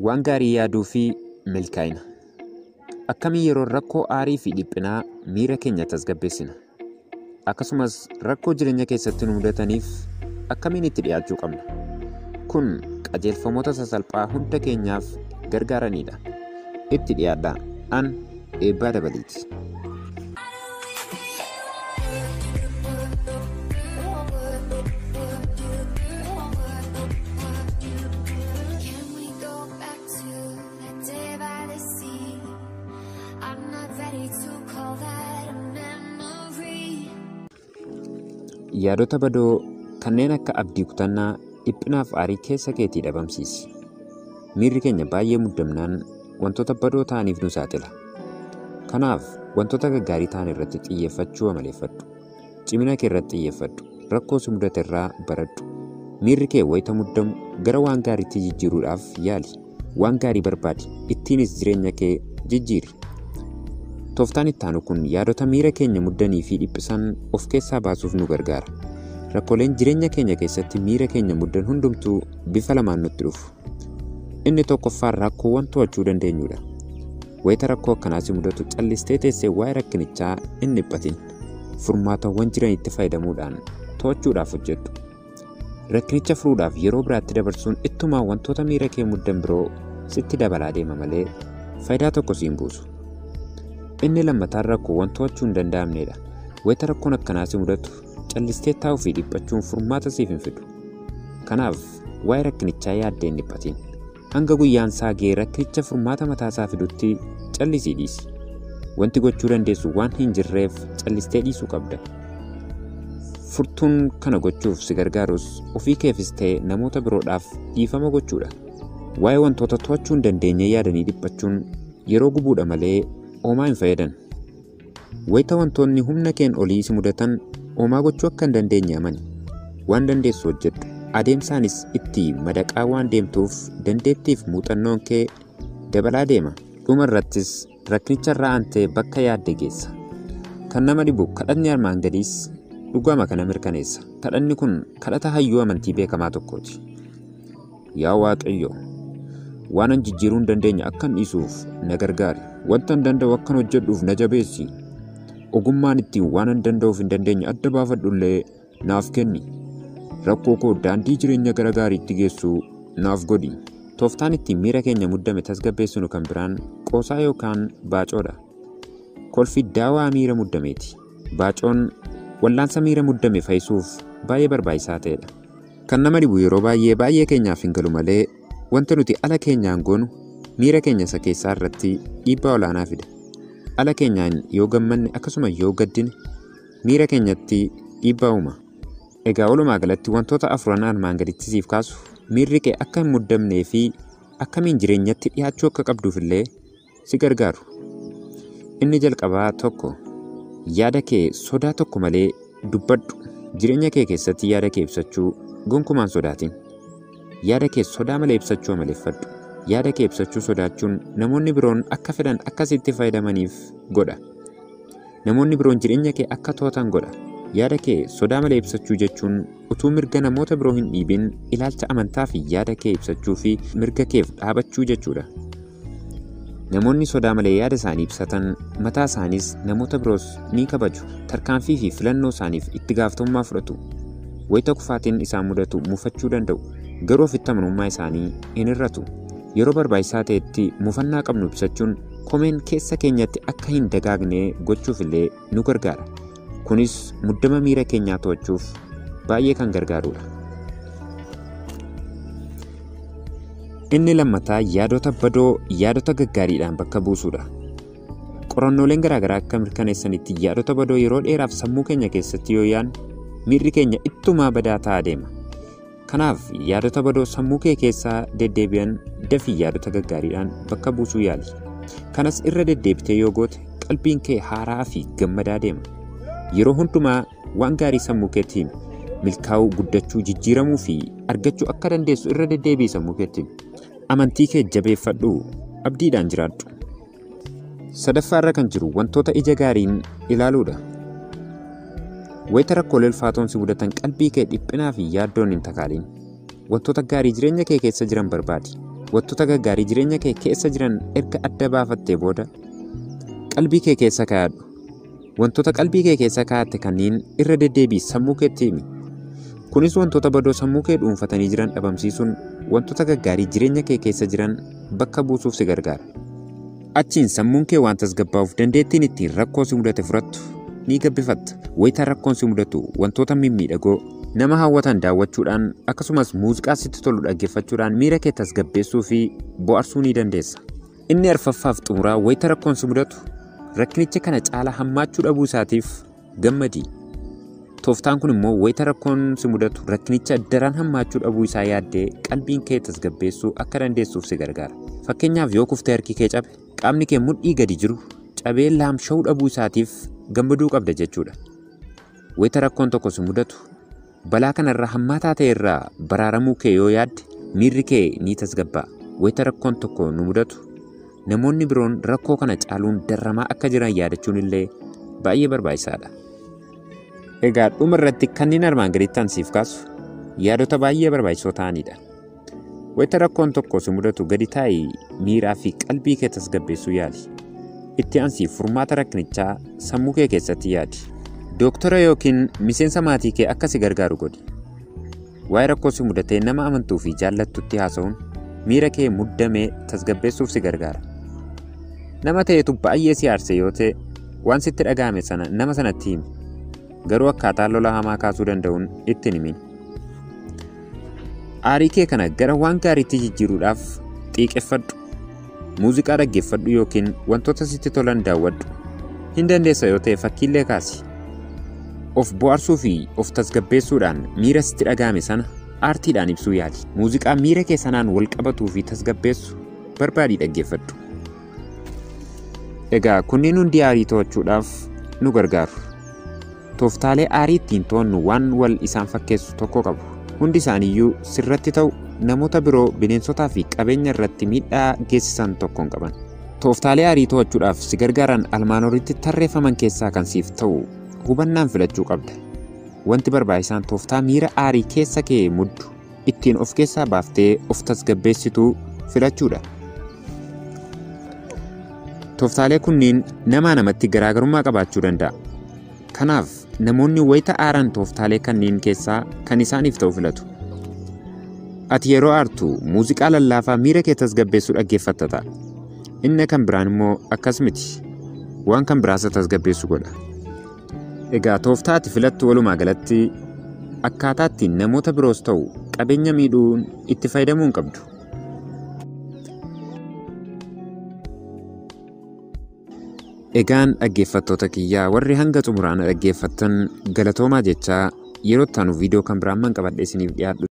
waan gaarii yaaduu fi milkaa'ina. Akkamiin yeroo rakkoo aarii fi dhiphinaa miira keenya tasgabbeessina? Akkasumas rakkoo jireenya keessatti nu mudataniif akkamiin itti dhiyaachuu qabna? Kun qajeelfamoota sasalphaa hunda keenyaaf gargaaranidha. Itti dhiyaadhaa. An eebbaa dabaliiti. Can we go back to that day by the sea? I'm not ready to call that a memory. Yaadota badoo kanneen akka abdii kutannaa dhiphinaaf aarii keessa keetii dhabamsiisi. Miirri keenya baay'ee muddamnaan wantoota badoo ta'aniif nu saaxila. Kanaaf wantoota gaggaarii ta'an irratti xiyyeeffachuu amaleeffadhu. Cimina kee irratti xiyyeeffadhu. Rakkoo si mudate irraa baradhu. Miirri kee wayita muddamu gara waan gaariitti jijjiiruudhaaf yaali. Waan gaarii barbaadi. Ittiinis jireenya kee jijjiiri. Tooftaan itti aanu kun yaadota miira keenya muddanii fi dhiphisan of keessaa baasuuf nu gargaara. Rakkooleen jireenya keenya keessatti miira keenya muddan hundumtuu bifa lamaan nutti dhufu. Inni tokkoffaan rakkoowwan to'achuu dandeenyudha. Wayita rakkoo akkanaa si mudatu callistee teessee waa'ee rakkinichaa hin dhiphatin. Furmaatawwan jiranitti fayyadamuudhaan to'achuudhaaf hojjedhu. Rakkinicha furuudhaaf yeroo biraatti dabarsuun ittumaa wantoota miira kee muddan biroo sitti dabalaa deema malee faayidaa tokko siin buusu. Inni lammataan rakkoowwan to'achuu hin danda'amnedha. Wayita rakkoon akkanaa si mudatu callistee taa'uu fi dhiphachuun furmaata siif hin fidu. Kanaaf waa'ee rakkinichaa yaaddee hin dhiphatin. Hanga guyyaan isaa ga'ee rakkinicha furmaata mataasaa fidutti callisii dhiisi. Wanti gochuu dandeessu waan hin jirreef callistee dhiisuu qabda. Furtuun kana gochuuf si gargaarus ofii keefis ta'e namoota biroodhaaf dhiifama gochuudha. Waa'ee wantoota to'achuu hin dandeenye yaadanii dhiphachuun yeroo gubuudha malee oomaa hin fayyadan. Wayita wantoonni humna keen olii si mudatan oomaa gochuu akka hin dandeenye amani. Waan dandeessu hojjedhu. Adeemsaanis itti madaqaa waan deemtuuf dandeettiif muuxannoon kee dabalaa deema. Dhuma irrattis rakkinicha irraa aantee bakka yaadde geessa. Kan nama dhibu kadhanni armaan gadiis dhugama kana mirkaneessa. Kadhanni kun kadhata hayyuu amantii beekamaa tokkooti. Yaa Waaqayyo, waan an jijjiiruu hin dandeenye akkan dhiisuuf na gargaari. Wanta hin danda'u akkan hojjedhuuf na jabeessi. Ogummaan ittiin waan hin danda'uuf hin dandeenye adda baafadhullee naaf kenni. Rakkoo koo daandii jireenya gara gaariitti geessu naaf godhi. Tooftaan ittiin miira keenya muddame tasgabbeessinu kan biraan qoosaa yookaan baacoodha. Kolfi daawaa miira muddameeti. Baacoon wallaansa miira muddame fayyisuuf baay'ee barbaachisaa ta'edha. Kan nama dhibu yeroo baay'ee baay'ee keenyaaf hin galu malee wanta nuti ala keenyaan goonu miira keenya isa keessaa irratti dhiibbaa olaanaa fida. Ala keenyaan yoo gammanne akkasuma yoo gaddine miira keenyatti dhiibbaa uuma. Egaa walumaa galatti wantoota afuran armaan gaditti siif kaasu miirri kee akka hin muddamnee fi akkamiin jireenyatti dhiyaachuu akka qabduuf illee si gargaaru. Inni jalqabaa tokko yaada kee sodaa tokko malee dubbadhu. Jireenya kee keessatti yaada kee ibsachuu gonkumaan sodaatin. Yaada kee sodaa malee ibsachuu amaleeffadhu. Yaada kee ibsachuu sodaachuun namoonni biroon akka fedhan akkasitti fayyadamaniif godha. Namoonni biroon jireenya kee akka to'atan godha. Yaada kee sodaa malee ibsachuu jechuun utuu mirga namoota biroo hin dhiibin ilaalcha amantaa fi yaada kee ibsachuu fi mirga keef dhaabachuu jechuudha. Namoonni sodaa malee yaada isaanii ibsatan mataa isaaniis namoota biroos ni kabaju. Tarkaanfii fi filannoo isaaniif itti gaafatamummaa fudhatu. Wayita kufaatiin isaan mudatu mufachuu danda'u. Garuu ofitti amanummaa isaanii hin hir'atu. Yeroo barbaachisaa ta'etti mufannaa qabnu ibsachuun komeen keessa keenyatti akka hin dagaagne gochuuf illee nu gargaara. Kunis muddama miira keenyaa to'achuuf baay'ee kan gargaarudha. Inni lammataa yaadota badoo yaadota gaggaariidhaan bakka buusuudha. Qorannooleen garaagaraa akka mirkaneessanitti yaadota badoo yeroo dheeraaf sammuu keenya keessatti yoo yaadne miirri keenya ittumaa badaa ta'aa deema. Kanaaf yaadota badoo sammuu kee keessaa deddeebi'an dafii yaadota gaggaariidhaan bakka buusuu yaali. Kanas irra deddeebitee yoo goote qalbiin kee haaraa fi gammadaa deema. Yeroo hundumaa waan gaarii sammuu keetti himi. Milkaa'uu, guddachuu, jijjiiramuu fi argachuu akka dandeessu irra deddeebi'i sammuu keetti himi. Amantii kee jabeeffadhu, abdiidhaan jiraadhu. Sadaffaarra kan jiru wantoota ija gaariin ilaaluudha. Wayita rakkoolee ulfaatoon si mudatan qalbii kee dhiphinaa fi yaaddoon hin takaalin. Wantoota gaarii jireenya kee keessa jiran barbaadi. wantoota gaggaarii jireenya kee keessa jiran erga adda baafattee booda qalbii kee keessa kaa'adhu. Wantoota qalbii kee keessa kaa'atte kanneen irra deddeebii sammuu keetti himi. Kunis wantoota badoo sammuu kee dhuunfatanii jiran dhabamsiisuun wantoota gaggaarii jireenya kee keessa jiran bakka buusuuf si gargaara. Achiin sammuun kee waan tasgabbaa'uuf dandeettiin ittiin rakkoo si mudate furattu ni gabbifatta. Wayitaa rakkoon si mudatu wantoota mimmiidhagoo nama hawwatan daawwachuudhaan akkasumas muuziqaa sitti tolu dhaggeeffachuudhaan miira kee tasgabbeessuu fi bohaarsuu ni dandeessa. Inni arfaffaaf xumuraa wayita rakkoon si mudatu rakkinicha kana caalaa hammaachuu dhabuu isaatiif gammadi. Tooftaan kun immoo wayita rakkoon si mudatu rakkinicha daran hammaachuu dhabuu isaa yaaddee qalbiin kee tasgabbeessuu akka dandeessuuf si gargaara. Fakkeenyaaf yoo kuftee harki kee cabe qaamni kee mudhii gadi jiru cabee laamsha'uu dhabuu isaatiif gammaduu qabda jechuudha. Wayita rakkoon tokko si mudatu balaa kanarraa hammaataa ta'e irraa baraaramuu kee yoo yaadde miirri kee ni tasgabbaa'a. Wayita rakkoon tokko nu mudatu namoonni biroon rakkoo kana caaluun darramaa akka jiran yaadachuun illee baay'ee barbaachisaadha. Egaa dhuma irratti kanneen armaan gaditti ansiif kaasu yaadota baay'ee barbaachisoo ta'anidha. Wayita rakkoon tokko si mudatu gadi taa'ii miiraa fi qalbii kee tasgabbeessuu yaali. Itti ansiif furmaata rakkinichaa sammuu kee keessatti yaadi. Dooktara yookiin miseensa maatii kee akka si gargaaru godhi. Waa'ee rakkoo si mudatee nama amantuu fi jaallattutti haasa'uun miira kee muddamee tasgabbeessuuf si gargaara. Nama ta'etu baay'ee si aarse yoo ta'e waan sitti dhaga'ame sana nama sanatti himi. Garuu akkaataa lola hamaa kaasuu danda'uun itti himin. Aarii kee kana gara waan gaariitti jijjiiruudhaaf xiiqeffadhu. Muuziqaa dhaggeeffadhu yookiin wantoota sitti tolan daawwadhu. Hin dandeessa yoo ta'e fakkiillee kaasi. Of bohaarsuu fi of tasgabbeessuudhaan miira sitti dhaga'ame sana aartiidhaan ibsuu yaali. Muuziqaa miira kee sanaan wal qabatuu fi tasgabbeessu barbaadii dhaggeeffadhu. Egaa kunneen hundi aarii to'achuudhaaf nu gargaaru. Tooftaalee aarii ittiin to'annu waan wal isaan fakkeessu tokko qabu. Hundi isaaniiyyuu sirratti ta'u namoota biroo bineensotaa fi qabeenya irratti miidhaa geessisan tokko hin qaban. Tooftaalee aarii to'achuudhaaf si gargaaran almaan olitti tarreeffaman keessaa kan siif ta'u hubannaan filachuu qabda. Wanti barbaachisaan tooftaa miira aarii keessa kee muddu ittiin of keessaa baaftee of tasgabbeessituu filachuudha. Tooftaalee kunniin namaa namatti garaagarummaa qabaachuu danda'a. Kanaaf namoonni wayita aaran tooftaalee kanneen keessaa kan isaaniif ta'u filatu. Ati yeroo aartu muuziqaa lallaafaa miira kee tasgabbeessuu dhaggeeffatta ta'a. Inni kan biraan immoo akkas miti. Waan kan biraas tasgabbeessu godha. Egaa tooftaa ati filattu walumaa galatti akkaataa ittiin namoota biroos ta'u qabeenya miidhuun itti fayyadamuu hin qabdu. Egaan dhaggeeffattoota kiyyaa warri hanga xumuraan dhaggeeffattan galatoomaa jechaa yeroo itti aanu viidiyoo kan biraan man qabadhe isiniif dhiyaadhu